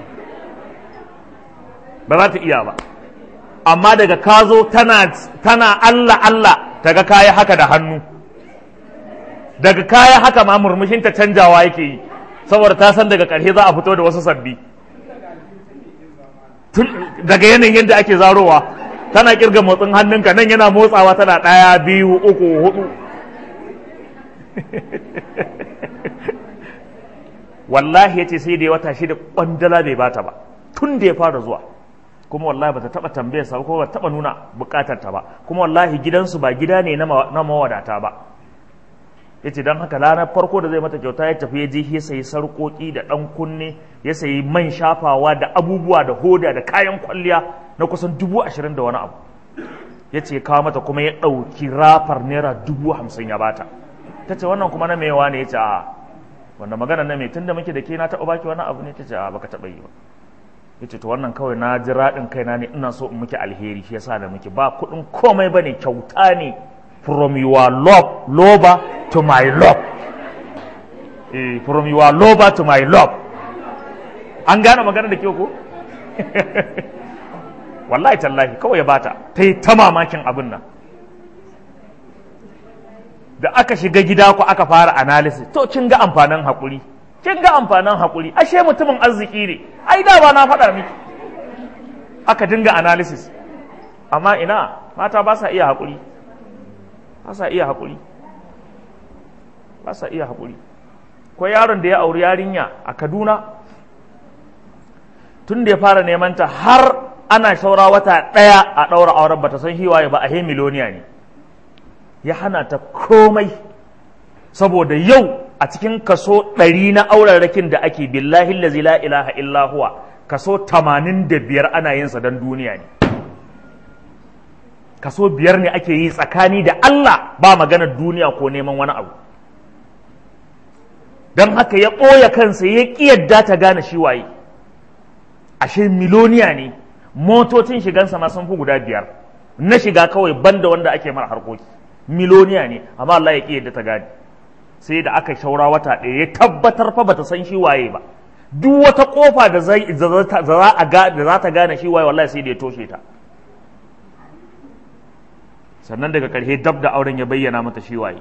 ba za ta iya ba amma daga ka zo tana tana Allah Allah ta ga kayi haka da hannu daga kaya haka ma murmushinta canjawa yake yi saboda ta san daga ƙarshe za a fito da wasu sabbi daga yanayin yadda ake zarowa tana kirga motsin hannunka nan yana motsawa tana ɗaya biyu uku hudu wallahi ya ce sai da ya wata shida kwandala bai bata ba tun da ya fara zuwa kuma wallahi bata taba tambayar sa ko bata taba nuna bukatar ta ba kuma wallahi gidansu ba gida ne na mawadata ba yace dan haka ranar farko da zai mata kyauta ya tafi ya je ya sayi sarƙoƙi da ɗan kunne ya sayi man shafawa da abubuwa da hoda da kayan kwalliya na kusan dubu ashirin da wani abu ya ce kawo mata kuma ya ɗauki rafar naira dubu hamsin ya bata ta ce wannan kuma na mewa ne ya ce a wanda magana na mai tunda muke da ke na taɓa baki wani abu ne ta ce a baka taɓa yi ba ya ce to wannan kawai na ji raɗin kaina ne ina so in muke alheri shi yasa da muke ba kuɗin komai ba ne kyauta ne from your love lover to my love eh, from your lover to my love an gane magana da ke ko wallahi tallahi kawai ya bata ta yi ta mamakin abin nan da aka shiga gida ku aka fara analysis to kin ga amfanin haƙuri kin ga amfanin haƙuri ashe mutumin arziki ne ai da ba na faɗa miki aka dinga analysis amma ina mata ba sa iya haƙuri ba sa iya haƙuri ba sa iya haƙuri ko yaron da ya auri yarinya a kaduna tun da ya fara neman ta har ana shaura wata ɗaya a ɗaura auren bata san hiwaye ba a he miloniya ne ya hana ta komai saboda yau a cikin kaso ɗari na aurarrakin da ake billahi lazi la ilaha illa huwa kaso tamanin da biyar ana yin sa don duniya ne kaso biyar ne ake yi tsakani da Allah ba maganar duniya ko neman wani abu don haka ya ɓoye kansa ya ƙi yadda ta gane shi waye ashe miloniya ne motocin shigansa ma sun fi guda biyar na shiga kawai banda wanda ake mara harkoki miloniya ne amma Allah ya ƙi yadda ta gane sai da aka shaura wata ɗaya ya tabbatar fa bata san shi waye ba duk wata kofa da za ta gane shi waye wallahi sai da ya toshe ta sannan daga ƙarshe dab da auren ya bayyana mata shi waye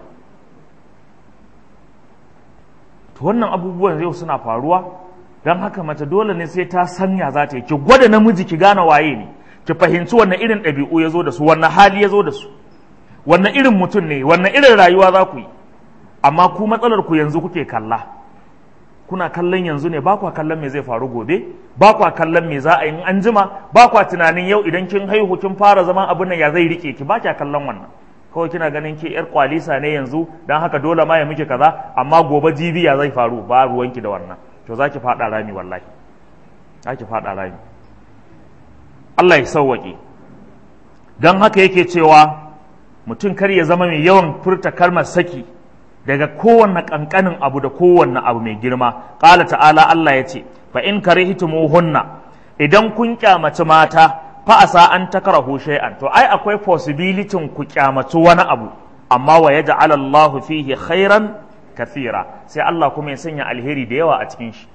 to wannan abubuwan yau suna faruwa don haka mace dole ne sai ta sanya za ta yi ki gwada namiji ki gane waye ne ki fahimci wannan irin ɗabi'u ya zo da su wannan hali ya zo da su wannan irin mutum ne wannan irin rayuwa za ku yi amma ku matsalar ku yanzu kuke kalla kuna kallon yanzu ne ba kwa kallon me zai faru gobe ba kwa kallon me za a yi an jima ba kwa tunanin yau idan kin haihu kin fara zaman abin nan ya zai rike ki ba kya kallon wannan kawai kina ganin ke yar kwalisa ne yanzu dan haka dole ma ya miki kaza amma gobe jibi ya zai faru ba ruwanki da wannan to za ki faɗa rami wallahi za ki faɗa rami Allah ya sauwaƙe don haka yake cewa mutum kar ya zama mai yawan furta kalmar saki daga kowanne ƙanƙanin abu da kowanne abu mai girma ƙala ta'ala Allah ya ce fa in hunna idan kun kyamaci mata fa asa an takrahu shay'an to ai akwai possibility ku kyamaci wani abu amma wa yaj'al Allah fihi khairan kathira sai Allah kuma ya sanya alheri da yawa a cikin shi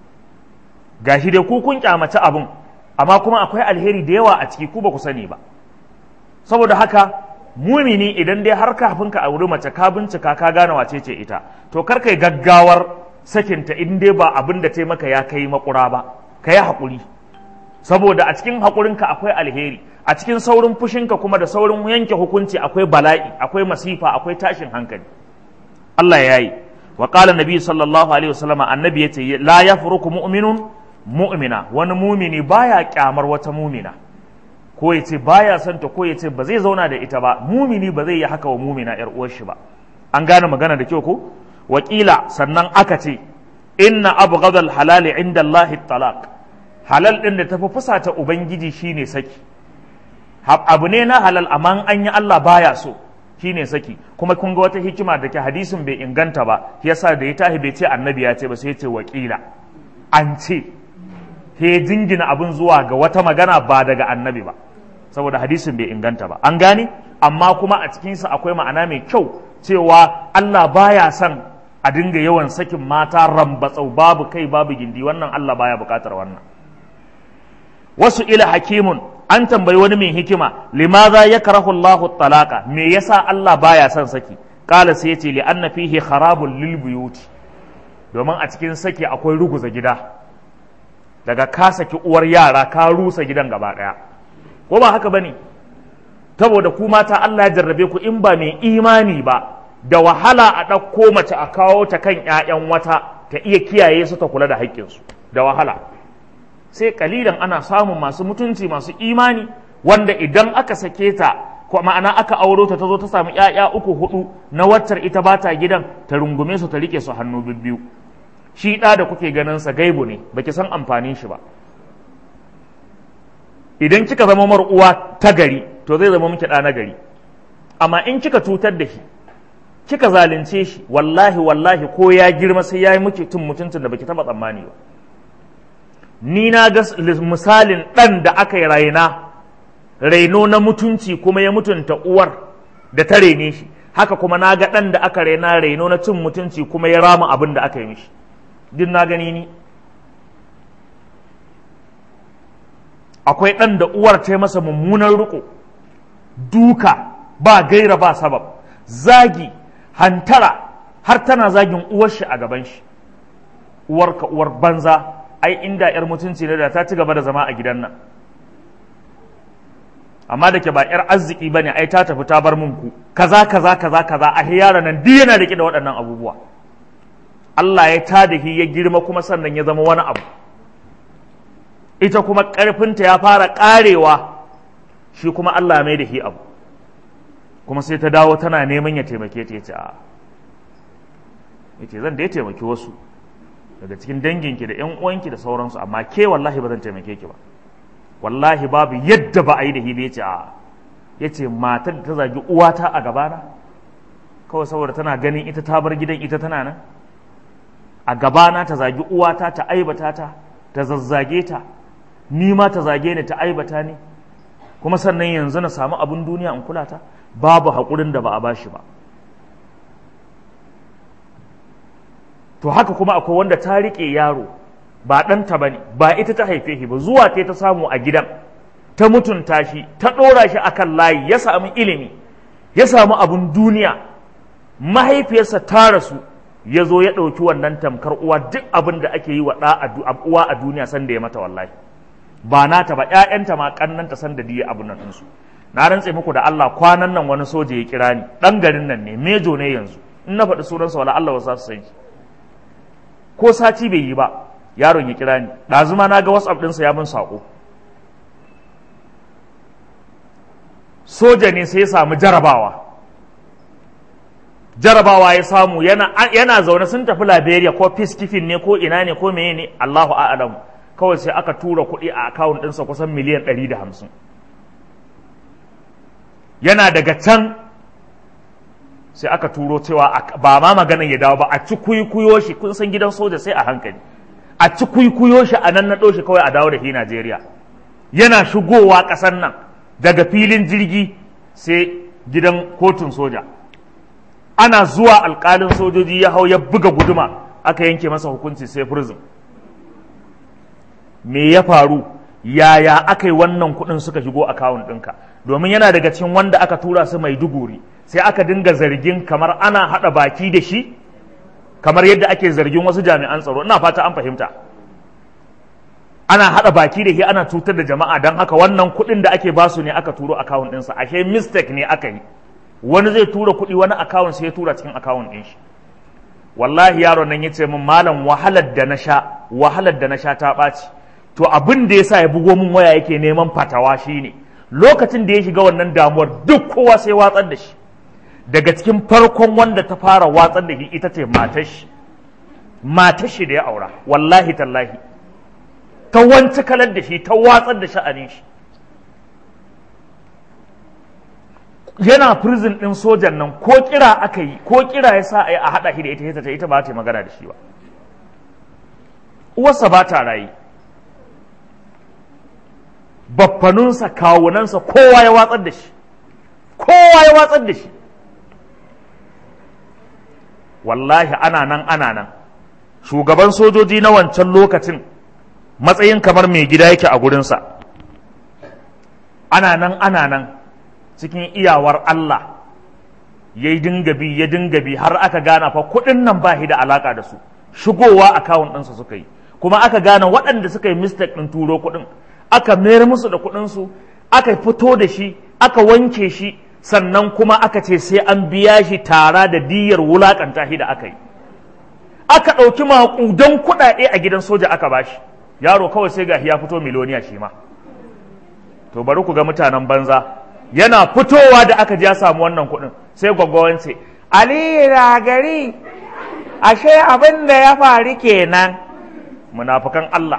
gashi dai ku kun kyamaci abun amma kuma akwai alheri da yawa a ciki ku ba ku sani ba saboda haka mumini idan dai har kafin ka auri mace ka bincika ka gane wace ce ita to kar kai gaggawar sakinta in dai ba abin da ta maka ya kai makura ba ka yi haƙuri saboda a cikin haƙurinka akwai alheri a cikin saurin fushinka kuma da saurin yanke hukunci akwai bala'i akwai masifa akwai tashin hankali Allah ya yi wa qala nabi sallallahu alaihi wasallam annabi yace la yafruku mu'minun mu'mina wani mumini baya kyamar wata mumina ko yace baya son ta ko yace ba zai zauna da ita ba mumini ba zai yi haka wa mumina yar uwar shi ba an gane magana da kyau ko wakila sannan aka ce inna abghadal halali inda Allah talaq halal din da tafi fusata ubangiji shine saki abu ne na halal amma an yi Allah baya so shine saki kuma kun ga wata hikima da ke hadisin bai inganta ba yasa da ya tahi bai ce annabi ya ce ba sai ya ce wakila an ce he jingina abin zuwa ga wata magana ba daga annabi ba saboda hadisin bai inganta ba an gane amma kuma a cikinsa akwai ma'ana mai kyau cewa Allah baya son a dinga yawan sakin mata rambatsau babu kai babu gindi wannan Allah baya bukatar wannan wasu ila hakimun an tambayi wani mai hikima limaza ya karahu Allahu talaka me yasa Allah baya son saki kala sai yace li anna fihi kharabul lil buyuti domin a cikin saki akwai ruguza gida daga ka saki uwar yara ka rusa gidan gaba daya ko ba haka bane saboda ku mata Allah ya jarrabe ku in ba mai imani ba da wahala a ɗauko mace a kawo ta kan ƴaƴan wata ta iya kiyaye su ta kula da haƙƙinsu da wahala sai kalilan ana samun masu mutunci masu imani wanda idan aka sake ta ko ma'ana aka auro ta zo ta samu ƴaƴa uku hudu na waccar ita ba ta gidan ta rungume su ta rike su hannu bibbiyu shi ɗa da kuke ganin sa gaibu ne baki san amfanin shi ba idan kika zama mar uwa ta gari to zai zama miki ɗa na gari amma in kika cutar da shi kika zalunce shi wallahi wallahi ko ya girma sai ya yi miki tun mutuntun da baki taba tsammani ba ni na ga misalin ɗan da aka yi raina raino na mutunci kuma ya mutunta uwar da ta rene shi haka kuma na ga ɗan da aka raina raino na cin mutunci kuma ya rama abin da aka yi mishi duk na gani ni akwai ɗan da uwar ta masa mummunan riko duka ba gaira ba sabab zagi hantara har tana zagin uwar shi a gaban shi uwarka uwar banza ai inda yar mutunci ne da ta ci gaba da zama a gidan nan amma da ke ba yar arziki bane ai ta tafi ta bar mun ku kaza kaza kaza kaza a yara nan duk yana rike da waɗannan abubuwa Allah ya ta da ya girma kuma sannan ya zama wani abu ita kuma ƙarfinta ya fara ƙarewa shi kuma Allah mai da shi abu kuma sai ta dawo tana neman ya taimake ta ya ce a ya ce zan da ya taimaki wasu daga cikin danginki da 'yan uwanki da sauransu amma ke wallahi ba zan taimake ki ba wallahi babu yadda ba a yi da hibe ya ce a ya ce matar da ta zagi uwata a gabana kawai saboda tana ganin ita ta bar gidan ita tana nan a gabana ta zagi uwata ta aibata ta ta zazzage ta ni ma ta zage ni ta aibata ni kuma sannan yanzu na samu abin duniya in kula ta babu haƙurin da ba a bashi ba to haka kuma akwai wanda ta riƙe yaro ba ɗanta ba ne ba ita ta haife shi ba zuwa ta ta samu a gidan ta mutunta shi ta ɗora shi akan layi ya samu ilimi ya samu abin duniya mahaifiyarsa ta rasu ya zo ya ɗauki wannan tamkar uwa duk abin da ake yi wa uwa a duniya sanda ya mata wallahi ba nata ba ƴaƴanta ma kannanta san da diya abun nan ɗinsu na rantse muku da Allah kwanan nan wani soja ya kira ni ɗan garin nan ne mejo ne yanzu in na faɗi sunansa wala Allah wasu su san shi ko sati bai yi ba yaron ya kira ni ɗazuma na ga whatsapp ɗinsa ya min saƙo soja ne sai ya samu jarabawa jarabawa ya samu yana, yana zaune sun tafi liberia ko peacekeeping ne ko ina ne ko meye ne allahu a'alamu kawai sai aka tura kuɗi a akawun ɗinsa kusan miliyan ɗari da hamsin yana daga can sai aka turo cewa ba ma maganar ya dawo ba a ci kuikuyo shi kun san gidan soja sai a hankali a ci kuikuyo shi a nan na shi kawai a dawo da shi najeriya yana shigowa ƙasar nan daga filin jirgi sai gidan kotun soja ana zuwa alƙalin sojoji ya hau ya buga guduma aka yanke masa hukunci sai prison me ya faru yaya aka yi wannan kuɗin suka shigo akawun ɗinka domin yana daga cikin wanda aka tura su mai duguri sai aka dinga zargin kamar ana haɗa baki da shi kamar yadda ake zargin wasu jami'an tsaro ina fata an fahimta ana haɗa baki da shi ana cutar da jama'a don haka wannan kuɗin da ake basu ne aka turo akawun ɗinsa ashe mistake ne aka yi wani zai tura kuɗi wani akawun sai ya tura cikin akawun ɗin shi wallahi yaron nan ya ce min malam wahalar da na sha wahalar da na sha ta ɓaci to abin da ya sa ya bugo min waya yake neman fatawa shine lokacin da ya shiga wannan damuwar duk kowa sai watsar da shi daga cikin farkon wanda ta fara watsar da shi ita ce matar shi matar shi da ya aura wallahi tallahi ta wanci kalar da shi ta watsar da sha'anin shi yana prison ɗin sojan nan ko kira aka yi ko kira ya sa a yi a haɗa shi da ita ita ita ba ta magana da shi ba uwarsa ba ta rayu baffanunsa kawunansa kowa ya watsar da shi kowa ya watsar da shi wallahi ana nan ana nan shugaban sojoji na wancan lokacin matsayin kamar mai gida yake a gurinsa ana nan ana nan cikin iyawar Allah ya yi dinga bi ya dinga bi har aka gana fa kuɗin nan ba shi da alaka da su shigowa akawun ɗinsa suka yi kuma aka gane waɗanda suka yi mistake ɗin turo kuɗin aka mayar musu da kuɗinsu aka fito da shi aka wanke shi sannan kuma aka ce sai an biya shi tara da diyar wulaƙanta shi da aka yi aka ɗauki maƙudan kuɗaɗe a gidan soja aka bashi yaro kawai sai ga ya fito miloniya shi ma to bari ku ga mutanen banza yana fitowa da aka ji ya samu wannan kuɗin sai gwaggwawan ce aliyu na gari ashe abin da ya faru kenan munafukan Allah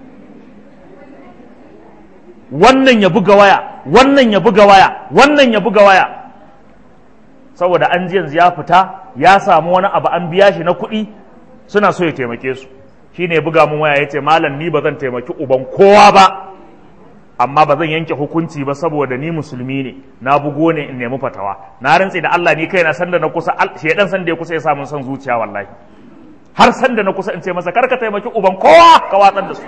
wannan ya buga waya wannan ya buga waya wannan ya buga waya saboda an ji yanzu ya fita ya samu wani abu an biya shi na kuɗi suna so ya taimake su shine ya buga mun waya ya ce malam ni ba zan taimaki uban kowa ba amma ba zan yanke hukunci ba saboda ni musulmi ne na bugo ne in nemi fatawa na rantse da Allah ni kaina sanda na kusa shedan sanda ya kusa ya samun son zuciya wallahi har sanda na kusa in ce masa karka taimaki uban kowa ka watsar da su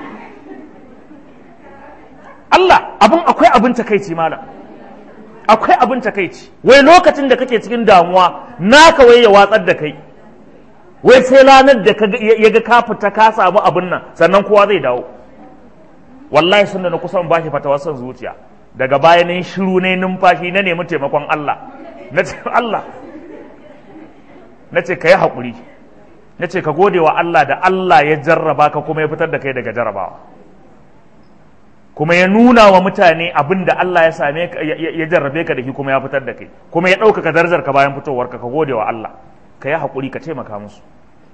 Allah abin akwai abin takaici malam akwai abin takaici wai lokacin da kake cikin damuwa naka wai ya watsar da kai wai sai ranar da ya ga ka fita ka samu abin nan sannan kowa zai dawo wallahi sun da na kusan bashi fatawar son zuciya daga baya ne shiru ne numfashi na nemi taimakon Allah na ce Allah na ce ka yi haƙuri na ce ka gode wa Allah da Allah ya jarraba ka kuma ya fitar da kai daga jarrabawa kuma ya nuna wa mutane abin da Allah ya same ka ya jarrabe ka da shi kuma ya fitar da kai kuma ya ɗaukaka darajar ka bayan fitowar ka ka gode wa Allah ka yi haƙuri ka taimaka musu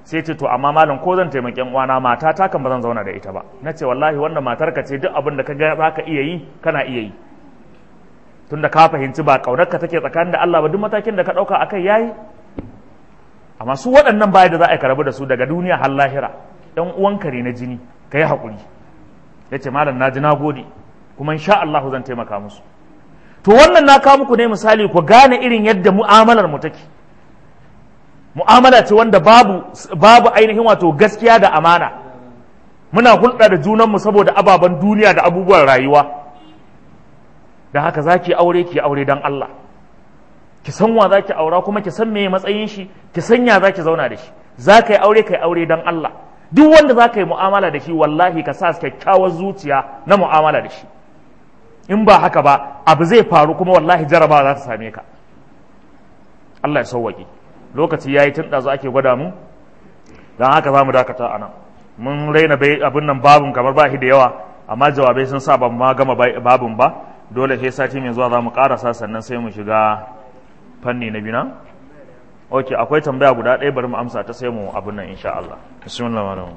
sai ce to amma malam ko zan taimaki yan uwana mata ta kan ba zan zauna da ita ba na ce wallahi wannan matar ka ce duk abin da ka ga za ka iya yi kana iya yi tunda ka fahimci ba kaunar ka take tsakanin da Allah ba duk matakin da ka dauka akai yayi amma su waɗannan baya da za a karabu da su daga duniya har lahira ɗan uwanka ne na jini ka yi haƙuri ya ce malam na ji na gode kuma insha Allah zan taimaka musu to wannan na kawo muku ne misali ku gane irin yadda mu'amalar mu take mu'amala ce wanda babu babu ainihin wato gaskiya da amana muna hulɗa da junanmu saboda ababen duniya da abubuwan rayuwa da haka za ki aure ki aure don Allah ki san wa za ki aura kuma ki san meye matsayin shi ki san ya za ki zauna da shi za ka yi aure ka yi aure don Allah duk wanda za ka yi mu'amala da shi wallahi ka sa kyakkyawar zuciya na mu'amala da shi in ba haka ba abu zai faru kuma wallahi jarabawa za ta same ka Allah ya sauwaƙe lokaci ya yi tun ɗazu ake gwada mu don haka za mu dakata a nan mun raina abin nan babin kamar ba shi da yawa amma jawabai sun sa ban ma gama babin ba dole sai sati mai zuwa za mu ƙarasa sannan sai mu shiga fanni na bina ok akwai tambaya guda ɗaya bari mu amsa ta sai mu abin nan insha Allah bismillah malam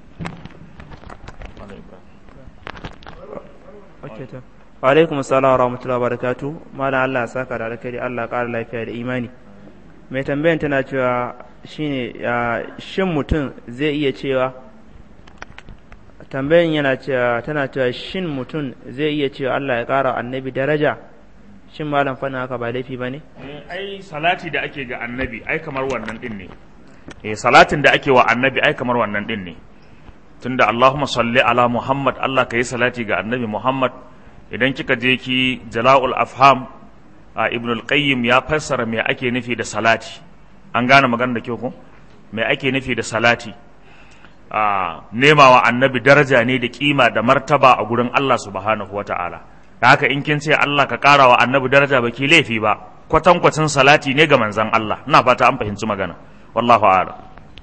wa alaikum assalam wa rahmatullahi wa barakatuh malam Allah ya saka da alkhairi Allah ƙara lafiya da imani mai tambayan tana cewa shine shin mutum zai iya cewa tambayan yana cewa tana cewa shin mutum zai iya cewa Allah ya ƙara annabi daraja shin malam fana haka ba laifi ba ne? ai salati da ake ga annabi ai kamar wannan din ne eh salatin da ake wa annabi ai kamar wannan din ne tunda Allahumma salli ala Muhammad Allah ka yi salati ga annabi Muhammad idan kika je ki jala'ul afham a ibn al-qayyim ya fassara me ake nufi da salati an gane magana da kyau ko me ake nufi da salati a nemawa annabi daraja ne da kima da martaba a gurin Allah subhanahu wata'ala da haka in kin ce Allah ka ƙara wa annabi daraja ba ki laifi ba kwatankwacin salati ne ga manzon Allah ina fata an fahimci magana wallahu a'lam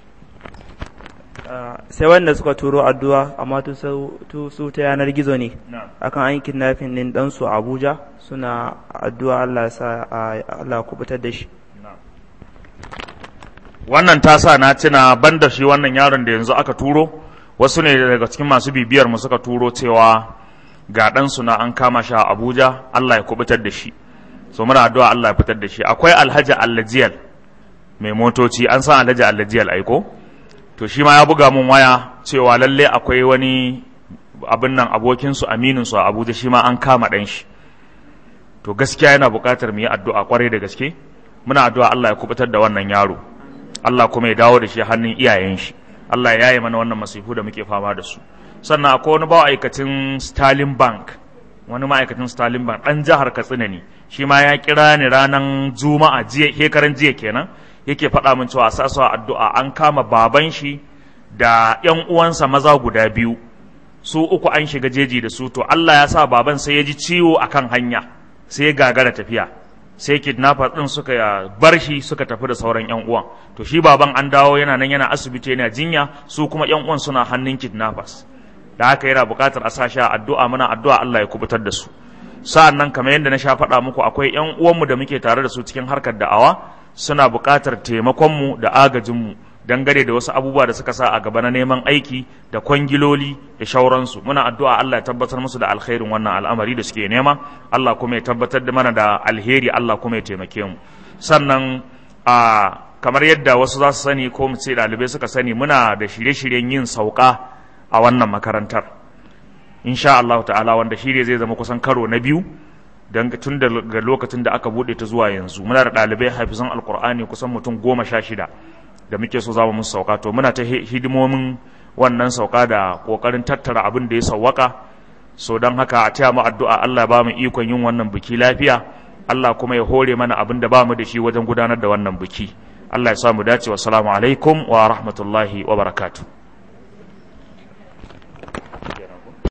sai wanda suka turo addu'a amma su ta yanar gizo ne akan an yi kidnapping din ɗansu a Abuja suna addu'a Allah sa Allah kubutar da shi wannan ta sa na tuna banda shi wannan yaron da yanzu aka turo wasu ne daga cikin masu bibiyar mu suka turo cewa ga ɗansu na an kama shi a Abuja Allah ya kubutar da shi so muna addu'a Allah ya fitar da shi akwai Alhaji Allajiyal mai motoci an san Alhaji Allajiyal aiko to shi ma ya buga mun waya cewa lalle akwai wani abin nan abokinsu amininsu a Abuja shi ma an kama ɗan shi to gaskiya yana buƙatar mu yi addu'a kwarai da gaske muna addu'a Allah ya kubutar da wannan yaro Allah kuma ya dawo da shi hannun iyayen shi Allah ya yi mana wannan masifu da muke fama da su sannan akwai wani ma'aikacin Stalin Bank wani ma'aikacin Stalin Bank ɗan jihar Katsina ne shi ma ya kira ni ranar Juma'a jiya shekaran jiya kenan yake faɗa min cewa sa addu'a an kama baban shi da ƴan uwansa maza guda biyu su uku an shiga jeji da su to Allah ya sa baban sai ya ji ciwo akan hanya sai ya gagara tafiya sai kidnapper din suka bar shi suka tafi da sauran yan uwan to shi baban an dawo yana nan yana asibiti yana jinya su kuma yan uwan suna hannun kidnappers da haka yana buƙatar a sa shi addu'a muna addu'a Allah ya kubutar da su sa'an nan kamar yadda na sha faɗa muku akwai yan uwanmu da muke tare da su cikin harkar da'awa suna buƙatar taimakonmu da agajinmu dangane da wasu abubuwa da suka sa a gaba na neman aiki da kwangiloli da shauransu muna addu'a Allah ya tabbatar musu da alkhairin wannan al'amari da suke nema Allah kuma ya tabbatar da mana da alheri Allah kuma ya taimake mu sannan a kamar yadda wasu za su sani ko mu ce ɗalibai suka sani muna da shirye-shiryen yin sauka a wannan makarantar insha Allah ta'ala wanda shirye zai zama kusan karo na biyu don tun daga lokacin da aka buɗe ta zuwa yanzu muna da ɗalibai hafizan alkur'ani kusan mutum goma sha shida da muke so za mu musu sauka to muna ta hidimomin wannan sauka da kokarin tattara abin da ya sauwaka so don haka a taya mu addu'a Allah ba mu ikon yin wannan biki lafiya Allah kuma ya hore mana abin da ba mu da shi wajen gudanar da wannan biki Allah ya sa mu dace wa salamu alaikum wa rahmatullahi wa barakatuh